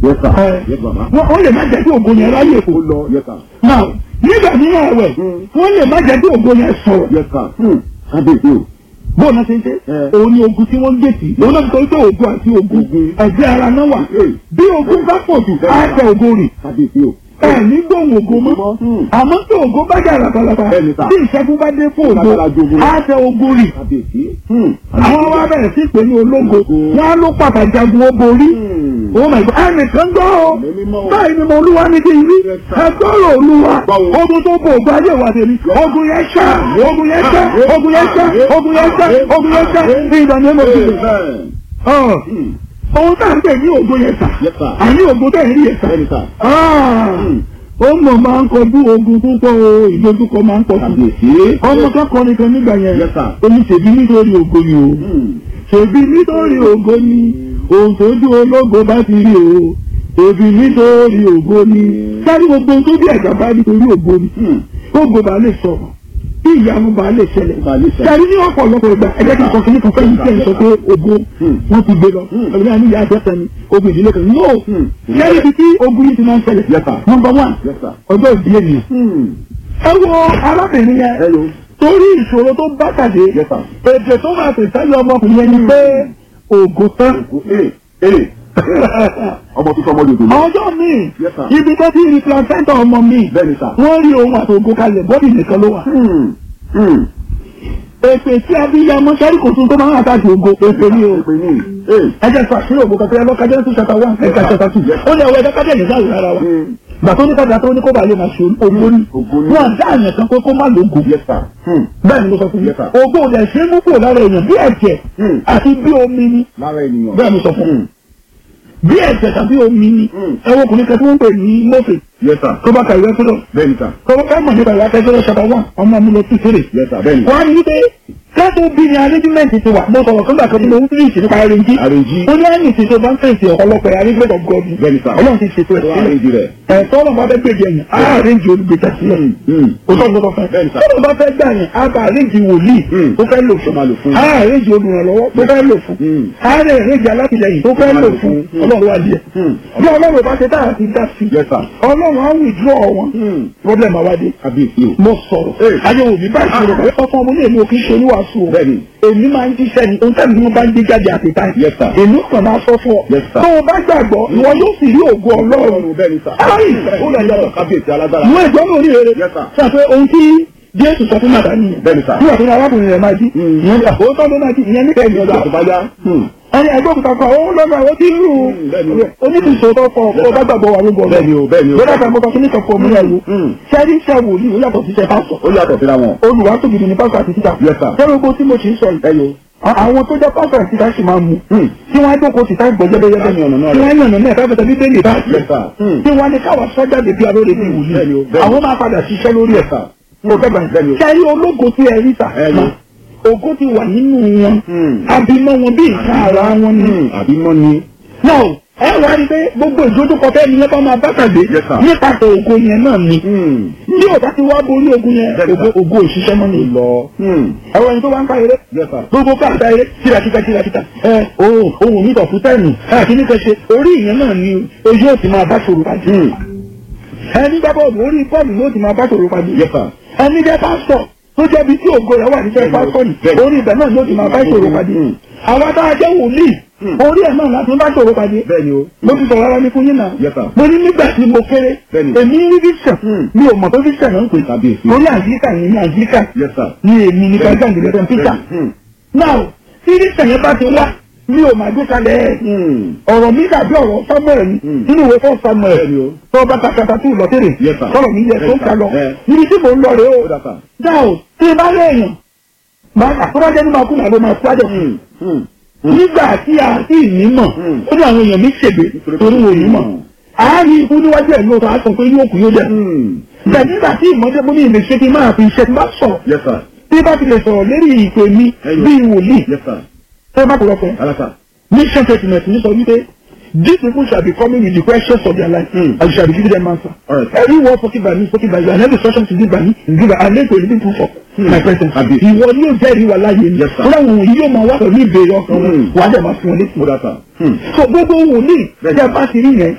Yes, sir. Ẹ, Yes, bàbá. wọ́n wọ́n lè má jẹ́ kí ògo yẹn ráyè fò. Ó lọ. Yes, sir. Now nígbà mìíràn ẹ̀wẹ̀ Mm. wọ́n lè má jẹ́ kí ògo yẹn sọ̀rọ̀. Yes, sir. Hmm. Kábíyèsí o. bóun náà ṣe ń ṣe Ẹ. òun ni ogun tí wọ́n ń gbé sí òun náà ń sọ pé ogun àti ogun Ogun. ẹ̀gbẹ́ ara náà wà Ee. bí ogun bá pọ̀ jù á tẹ ogun rì Kábíyèsí o. ẹ ní gbóhùn ogun mọ́ Hmm. àmọ́ tí ogun bá jà labalaba Bẹ́ẹ̀ni sà. tí ìṣẹ́gun bá dé fún Lágbára ju ogun ogun lọ. á tẹ ogun rì Kábíyèsí. Hmm. àwọn wa bẹ̀rẹ̀ sí pé ní ológo Ológo. wọn á ló pàtàkì jagun ó borí Hmm. oh my god ẹnìkan gbọ́ o Ẹ̀mí mímọ́ o. báyìí ni mo olúwa ní kí n rí Yes, sir. ẹgbọ́rọ̀ olúwa Gbọ́ o. ogun tó bò ògbà ayé wa tèmi ogun yẹn ṣá ogun yẹn ṣá ogun yẹn ṣá ogun yẹn ṣá ogun yẹn ṣá ní ìdáni ẹ̀mọ́ ti lò. Amen. Ọ̀, Hmm. ohun tá à ń pè ní ogun yẹn sà Yes, sir. àní ogun tẹ̀ ń rí yẹn sà. Bẹ́ẹ̀ni sà. Ah, ó mọ̀ máa ń kọjú ogun púpọ̀ o ìdojúkọ máa ń pọ̀ sí. Kábíyèsí. ọmọ kẹ́kọ̀ọ́ nìkan nígbà yẹn Yes, sir. omi ṣèbí nítorí ògo ni o Hmm. ṣèbí nítorí ògo ni ohun tójú ológo bá ti rí o ṣèbí nítorí ògo ni sáré gbogbo ohun tó bí ẹ̀gbá bá nítorí ògo ni Hmm. ògo bá lè sọ̀rọ̀ bí ìyanu bá lè ṣẹlẹ̀ Bá lè ṣẹlẹ̀. sáré ní ọ̀pọ̀lọpọ̀ ìgbà ẹgbẹ́ kí n kọ́ kí ní kan fẹ́yìn tí ẹ̀ ń sọ pé ògo Hmm. wọ́n ti gbé lọ Hmm. ẹ̀gbẹ́ ní ìyá àjẹsẹ̀ ni ogun ìdílé kan no Hmm. sáré ibi tí ogun yìí ti máa ń ṣẹlẹ̀ Yes, sir. number one Yes, sir. ọjọ́ ìdí ènìyàn Hmm. ẹ wo arábìnrin yẹn Hello. torí ìṣòro tó bá pàdé Yes, sir. èdè tó máa pè sáyé ọmọkùnrin yẹn ni pé ògo tán. Ee. Ee. Ọmọ tó sọmọ dòdò. ọjọ́ míì Yes, sir. ibi tó ti rí placenta ọmọ mi Bẹ́ẹ̀ni sà. wọ́n rí ohun àti ògo kalẹ̀ bọ́dì nìkan ló wà. Hmm. Hmm. èpè tí abiyamọ sẹ́rí kò tún tó máa ń àtàkì ògo èpè ni o. Èpè ní. Ee. ẹ jẹ́ sọ àṣírí ògo kankan lọ́ka jẹ́ sọ ṣàtà one ẹ̀ka ṣàtà two ó ní ọwọ́ ẹ̀dá kájẹ́ ní sáà rárá wa. Hmm. gbà tó ní kájà tó ní kó bàa lè máa ṣe ògo ni. Ògo ni. wọ́n dá àyàn kan pé kó má lógo. Yes, sir. Hmm. bẹ́ẹ̀ ni mo sọ fún yín. Yes, sir. ògo ò dẹ̀ ṣe é mú kúrò lára èèyàn bí ẹ̀jẹ̀ Hmm. àti bí omi ni. Lára ènìyàn. bẹ́ẹ̀ mo sọ fún yín. bí ẹ̀jẹ̀ tàbí omi ni. Hmm. ẹ̀wọ̀n ọkùnrin kan tí wọ́n ń pè ní mọ́fẹ̀ Yes, sir. tó bá ka ìwé fúlọ̀. Bẹ́ẹ̀ni sà. tọ́wọ́ ká mọ̀ nípa ìwà akẹ́kọ̀ọ́ ṣàtà wà ọmọ mi lọ sí fèrè. Yes, sir. Bẹ́ẹ̀ni. wọ́n á ní wípé kẹ́tù bí ni arrangement ti wà mo sọ̀rọ̀ kọ́ńtà kan tí mo ń fíìsì nípa arrange. Arrange. ó ní àyìn tí tó bá ń fèsì ọ̀pọ̀lọpọ̀ arrangement of God. Bẹ́ẹ̀ni sà. ọlọ́run ti ṣètò ẹ̀ Tó sílẹ̀. arrange rẹ̀. ẹ̀ tọ́lọ̀ bá fẹ́ gbèdé ẹ̀yìn á arrange olùgbèjà sílẹ̀. Hmm. o tọ́ gbọ́dọ̀ fẹ́. Bẹ́ẹ̀ni sà. tọ́lọ̀ bá fẹ́ gbà yẹn á bá arrange wòlíì Hmm. tó fẹ́ lò Tó máa lò fún. á arrange olùrànlọ́wọ́ tó fẹ́ lò fún. Hmm. á rẹ̀ arrange alátìlẹyìn tó fẹ́ lò fún Hmm. ọlọ́run wá díẹ̀. Hmm. bí ọlọ́run bá ṣe tá àti dá sí Yes, sir. ọlọ́run á withdraw wọn Hmm. problem àwádé Kábíyèsí o. mo sọ̀rọ̀ Ee. ayé òbí bá ìṣòro pẹ̀lú ọkọ ọmọ ní èmi ò kí ń ṣe oníwàásù o Bẹ́ẹ̀ni. èmi máa ń jíṣẹ́ ni ohun tẹ́lẹ̀ ni wọ́n bá ń gbé jáde àti táì Yes, sir. èmi kàn máa sọ fún ọ Yes, sir. tó o bá gbàgbọ́ ìwọ yóò sì rí ògo ọlọ́run Ọlọ́run bẹ́ẹ̀ni sà. Ayi, ó lọ yọ. Kábíyèsí alágbára. ìwọ ìjọ náà rí rere Yes, sir. sọ pé ohun tí jésù sọ fún màdá nìyẹn Bẹ́ẹ̀ni sà. nígbà tó ní arákùnrin rẹ̀ máa jí Mm. ìyẹn ní àkókò ló máa jí ìyẹn nípa ẹ̀yìn ọ̀dọ̀ Ìgbà tó bá yá. Hmm. ẹni ẹgbẹ́ òkúta kan ó lọ́nà àwọn tí ń rú bẹ́ẹ̀ni. oníkìsọ̀ tó kọ ó bá gbàgbọ́ wà lóko Bẹ́ẹ̀ni o, bẹ́ẹ̀ni o. lọ́dà kan mọ́ta kíní kan fún omi ẹ̀wò Mm. sẹ́rí iṣẹ́ wòlíì ó yàtọ̀ sí iṣẹ́ pásọ̀ Ó yàtọ̀ síra wọn. olùwàsó gidi ni pásọ̀ àti títà Yes, sir. sẹ́rí ogun tí mo ṣe ń sọ yìí Ẹyọ. a- àwọn tó jẹ́ pásọ̀ àti títà sì máa mú Hmm. tí wọ́n á jókòó títà gbọ́ jẹ́bẹ́jẹ́bẹ́ Láti ọ̀nà náà tí rẹ̀. wọ́n á yànnà náà káfíńtà bí bẹ́ẹ̀ lè bá Yes, sir. Hmm. tí wọ́n á ní káwá sọ́jáde bí alóore bí Bẹ́ẹ̀ni o, ìwòlíì bẹ́ẹ̀ni. àwọn máa padà ṣiṣẹ́ lórí ẹ̀ sir. mo fẹ́ Bẹ́ẹ̀ni báyìí o. sẹ́rí ológo tí ẹ rí sà Ẹyọ. ògo ti wà nínú wọn Hmm. abimọ wọn bí nǹkan ara wọn ni Hmm. Àbí mọ́ ni. náà ẹ wá rí pé gbogbo ìdójúkọ tẹ́ ni lẹ́bàá máa bá pàdé Yes, sir. nípasẹ̀ ògo yẹn náà ni Hmm. bí ò bá ti wá borí ogun yẹn Yes, sir. ògo ògo òṣìṣẹ́ mọ́ ni Lọ. Hmm. ẹ̀rọ ẹni tó wá ń ká eré Yes, sir. gbogbo káàkiri eré kírakíta kírakíta ẹ ohun ohun mi tọ̀ fún tẹ́ẹ̀nù káàkiri ní kẹsẹ̀ orí ìyẹn náà ni ojú ò ti máa bá ṣòro pàdé Hmm. ẹni gbá bọ́ọ̀lù orí bọ́ọ̀lù ló ti máa bá ṣòro pàdé Yes, sir. ẹni jẹ́ pásítọ̀ tó jẹ́ bí tí ògo rẹ̀ wà níṣẹ́ pásítọ̀ ni Bẹ́ẹ̀ni. orí ibẹ̀ náà ló ti máa bá ṣòro pàdé Hmm. àwọn tá a jẹ́ wòlíì Hmm. orí ẹ̀ náà láti bá ṣòro pàdé Bẹ́ẹ̀ni o. mo ti sọ̀rọ̀ ara mi fún yín náà. Yes, sir. mo ní nígbà tí mo kéré. Bẹ́ẹ̀ni. èmi rí vision. Hmm. mi ò mọ̀ pé vision náà ń pè. Kábíyèsí. mo ní àjíríkà yẹn ní àjíríkà. Yes, sir. ní èmi ní kájà ìgbìlẹ̀ Peter. Hmm. now tí vision yẹn bá ti wá mi ò máa gbé kalẹ̀ ẹ̀. Hmm. ọ̀rọ̀ mi dàbí ọ̀rọ̀ Samuel ni Hmm. nínú ìwé fún Samuel. Bẹ́ẹ̀ni o. tó bá takata tó lọ tèrè. Yes, sir. sọ̀rọ̀ mi yẹ tó ń ka lọ. Yes. níbi tí mò ń lọ rèé Ó o. dà sà. dáò tí ì bá lẹ́yìn. máa àtúrájẹ́ ní máa kú màá ló máa kú àjọ Hmm. Hmm. nígbà tí a sì ní mọ̀ Hmm. ó ní àwọn èèyàn mi ṣègbè torí wọn ò ní mọ̀ àárín ikú níwájú ẹ̀ lóòótọ́ á sọ pé yóò kú yóò dẹ̀. Hmm. bẹ́ẹ̀ nígbà tí ìmọ̀jẹ́ mú ní ìlè ṣe kí n máa fi iṣẹ́ tí bá sọ̀rọ̀ Yes, sir. tí bá ti lè sọ̀rọ̀ lérí ìpè mi Ẹyọ. bíi wòlíì Yes, sir. tó bá kúrọ̀ pẹ́. Alasa. mission statement ní sọ wípé these people shall be coming with the questions of their life Hmm. and you shall be giving them answer. Alright. every word spoken by me spoken by you and every instruction to give by me is given and then to living proof of Hmm. my presence. Àbí. ìwọ ni yóò jẹ́rìí wà láàyè mi. Yes, sir. fúnra wọn yìí yóò máa wá pẹ̀lú ìbéèrè ọkàn wọn Hmm. wàá dẹ̀ máa fún wọn létí. Ó dà sà. Hmm. so gbogbo wòlíì Bẹ́ẹ̀ni. tí a bá ti rí yẹn